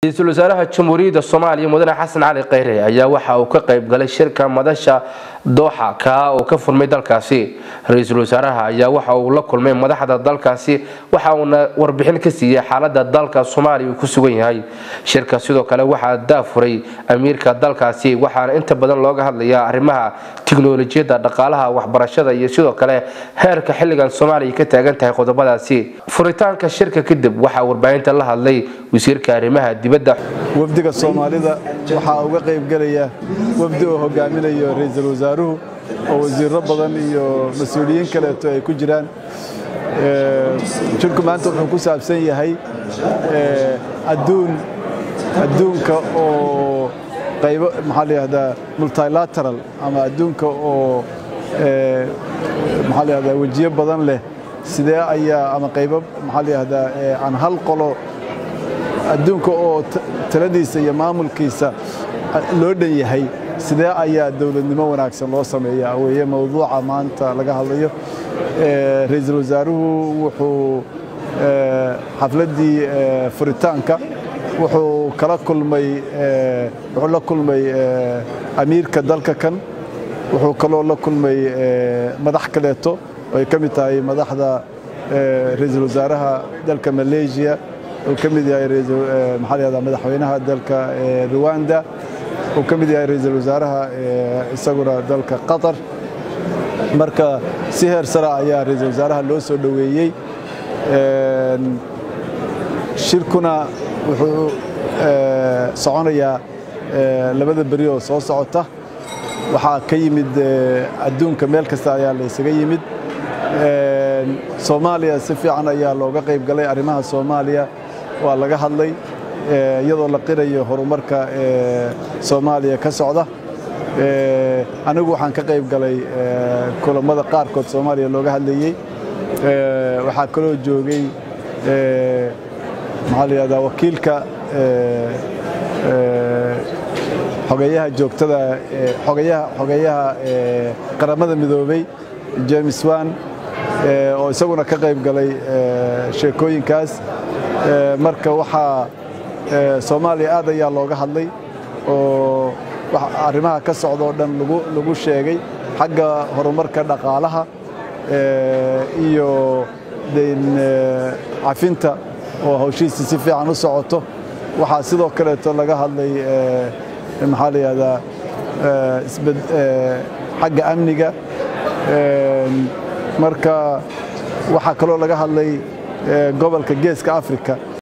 ra-iisul wasaaraha jamhuuriyadda soomaaliya mudane xasan cali kheyre ayaa waxa uu ka qayb galay shirka madasha dooxa kaa oo ka furmay dalkaasi ra-iisul wasaaraha ayaa waxa uu la kulmay madaxda dalkaasi waxa uuna warbixin ka siiyey xaalada dalka soomaaliya uu ku sugan yahay shirka sidoo kale waxaa daafuray amiirka dalkaasi waxaana inta badan looga hadlayaa arrimaha tiknolojiyadda dhaqaalaha waxbarashada iyo sidoo kale heerka xilligan soomaaliya ka taagan tahay qodobadaasi furitaanka shirka kadib waxaa warbaahinta la hadlay wasiirka arrimaha dibadda wafdiga soomaalida waxaa uga qaybgelaya wafdi oo hogaaminayo ra-iisul wasaaruhu oo wasiiro badan iyo mas-uuliyiin kaleeto ay ku jiraan shirku maanta wuxuu ku saabsan yahay aduun adduunka oo qaybo maxaa la yihahdaa multilateral ama adduunka oo maxaa la yihahdaa wejiyo badan leh sidee ayaa ama qaybo maxaa la yihahdaa aan hal qolo adduunka oo taladiisa iyo maamulkiisa loo dhan yahay sidee ayaa dowladnimo wanaagsan loo sameeyaa weeye mowduuca maanta laga hadlayo ra-iisul wasaaruhu wuxuu xafladdii furitaanka wuxuu kala kulmay wuxuu la kulmay amiirka dalka kan wuxuu kaloo la kulmay madax kaleeto ay ka mid tahay madaxda ra-iisul wasaaraha dalka maleesiya uu ka mid yahay maxaa la yahdaa madaxweynaha dalka ruwanda uu ka mid yahay ra-iisul wasaaraha isaguna dalka qatar marka si heer sara ayaa ra-iisul wasaaraha loo soo dhoweeyey shirkuna wuxuu soconayaa labada beri oo soo socota waxaa ka yimid adduunka meel kasta ayaa la ysaga yimid soomaaliya si fiican ayaa looga qayb galay arrimaha soomaaliya waa laga hadlay iyadoo la qirayo horumarka soomaaliya ka socda anigu waxaan ka qayb galay kulammada qaarkood soomaaliya looga hadlayey waxaa kaloo joogay maxaa la yihahdaa wakiilka xogeyaha joogtada xogeyaha xogeyaha qaramada midoobey james wan oo isaguna ka qayb galay sheekooyinkaas marka waxaa soomaaliya aad ayaa looga hadlay oo arrimaha ka socda oo dhan lagu sheegay xagga horumarka dhaqaalaha iyo cafinta oo hawshiisa si fiican u socoto waxaa sidoo kaleeto laga hadlay maxaa la yihahdaa xagga amniga marka waxaa kaloo laga hadlay gobolka geeska africa